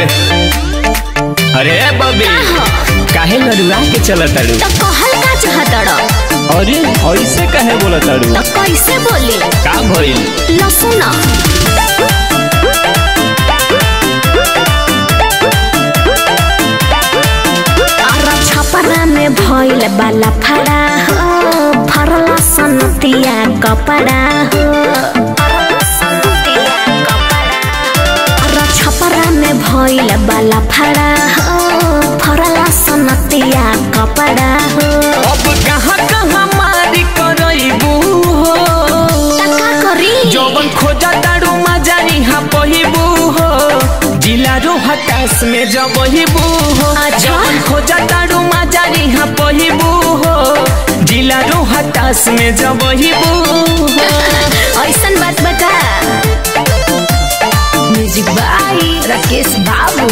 अरे बबी काहे लड़ुआ के चलत ताड़ू तो कहल का चाहतड़ अरे ऐसे काहे बोलत ताड़ू तो कैसे बोली का भइल लो सुना अरे छपरा में भइल बाला फड़ा हो फरला सनतिया कपड़ा हो अरे छपरा में भइल बाला फड़ा हो फरला सनतिया कपड़ा हो अब कहाँ कहाँ मारी करइबू हो त का करी जौवन खोजा ताड़ू मजारी हाँ पहिबू हो जिला रो हताश में जबहिबू हो अच्छा। जौवन खोजा ताड़ू मजारी हाँ पहिबू हो जिला रो हताश में जबहिबू हो ऐसन बात बता म्यूजिक बाई राकेश बाबू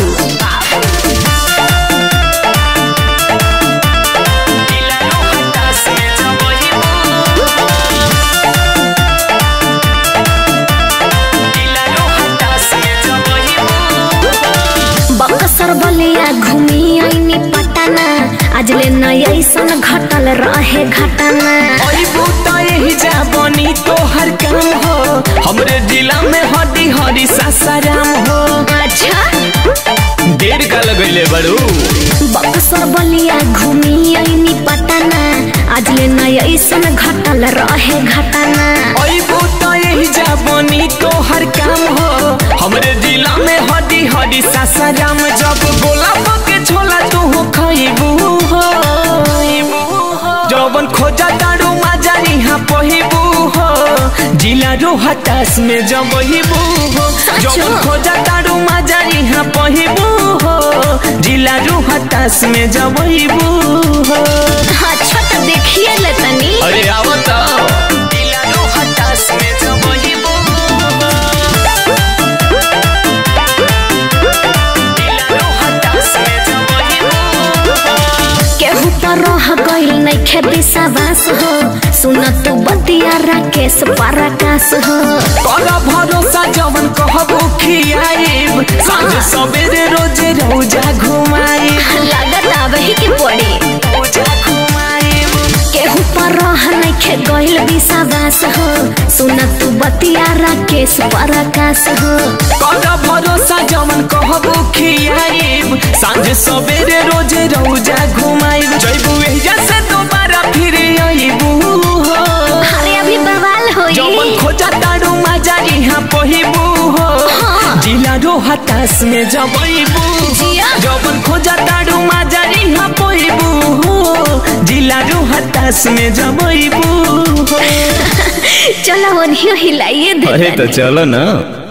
जिला रो हताश में जबहिबू जिला रो हताश में जबहिबू बक्सर बलिया घूमी आईनी पटना आज ले नया ऐसन घटल रहे घटना अइबू त यही जा बनी तोहर काम हो हमरे जिला में हड्डी हरी सासाराम हो अच्छा देर का लगैले बड़ू बक्सर बलिया घूमी आईनी पटना आज ले नया ऐसन घटल रहे घटना अइबू त यही जा बनी तोहर काम हो हमरे जिला में हड्डी हरी सासाराम जब गोला के छोला तू खइबू हो जौवन खोजा तारू माजारी हाँ पहिबू हो जिला रो हताश में जबहिबू हो जौवन खोजा तारू माजारी हाँ पहिबू हो जिला रो हताश में जबहिबू हो अच्छा तो देखिए ले तनी अरे आवता जिला रो हताश में जबहिबू जिला रो हताश में जबहिबू केहू तो रह गइल नइखे विश्वास हो सुन तू बतिया राकेश पराकाश हो कर भरोसा जवन कहबो खियाइब सांझ सवेरे रोजे रौजा घुमाइब लागत आबही के पड़ी रौजा घुमाइब केहू पर रह नइखे गइल विश्वास हो सुन तू बतिया राकेश पराकाश हो कर भरोसा जवन कहबो खियाइब सांझ सवेरे रोजे रौजा घुमाइब जइबू एहिजा से दोबारा फिर आइबू हो अरे अभी बवाल जवन होई खोजा तारू माजारी हाँ पहिबू हो हाँ। जिला रो हताश में जबइबू जिया। जवन खोजा तारू माजारी हाँ पहिबू हो जिला रो हताश में जबइबू हो चलो ओनियो हिलाइए दे चलो ना